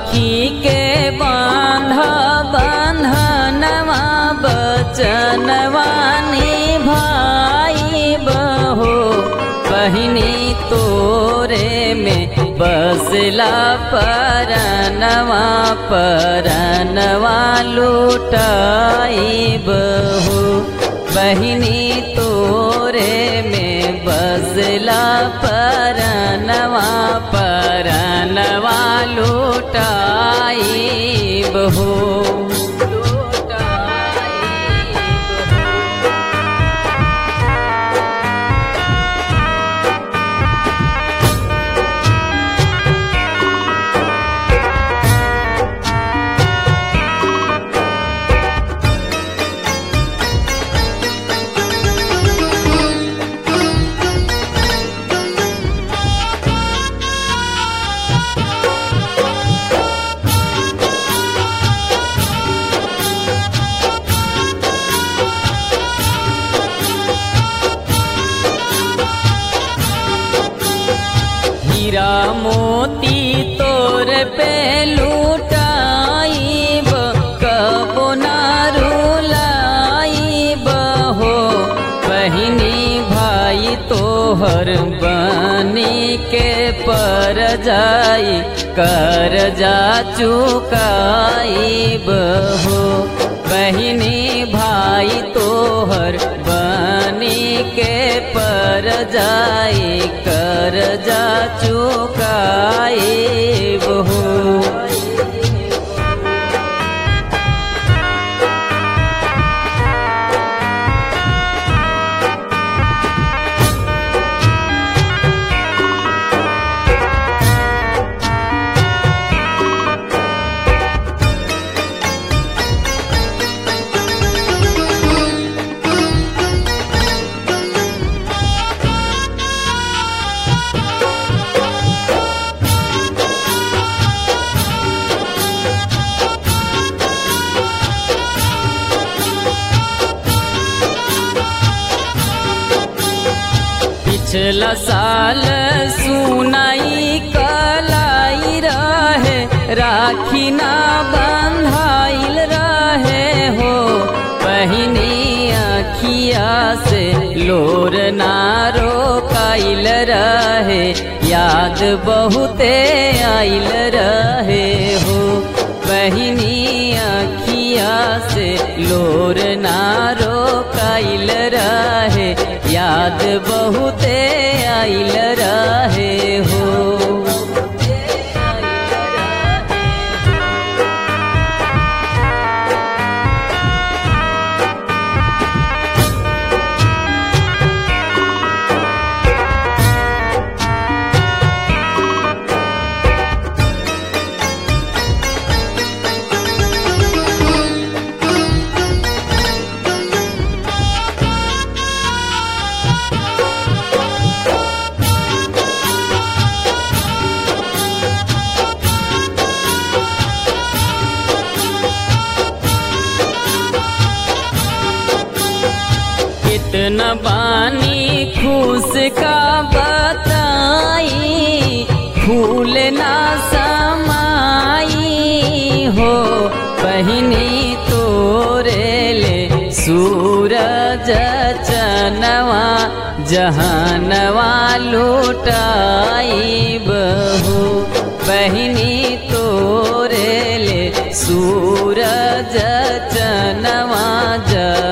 राखी के बांध बंधनवा बचनवानी भाई बहो बहिनी तोरे में बसला परनवा परनवा लुटाई बहो बहिनी तोरे में बसला परनवा परनवा लुटाई बहो हीरा मोती तोर पे लुटाइब कबो ना रुलाइब हो बहिनी भाई तोहर बनी के पर जाई कर जा चुकाइब हो बहिनी भाई तोहर बनी के पर जाई कर जा चुकाइब हो पिछला साल सुनाई कलाई रहे राखी ना बंधाइल रहे हो बहिनी अखिया से लोर ना रोकाइल रहे याद बहुते आइल रहे हो बहिनी अखिया से लोर ना रोकाइल रहे याद बहुते आइल रहे हो कितना बानी खुश का बताई फूल ना समाई हो बहिनी तोरे ले सूरज चनवा जहानवा लुटाई बहू बहिनी तोरे ले सूरज चनवा ज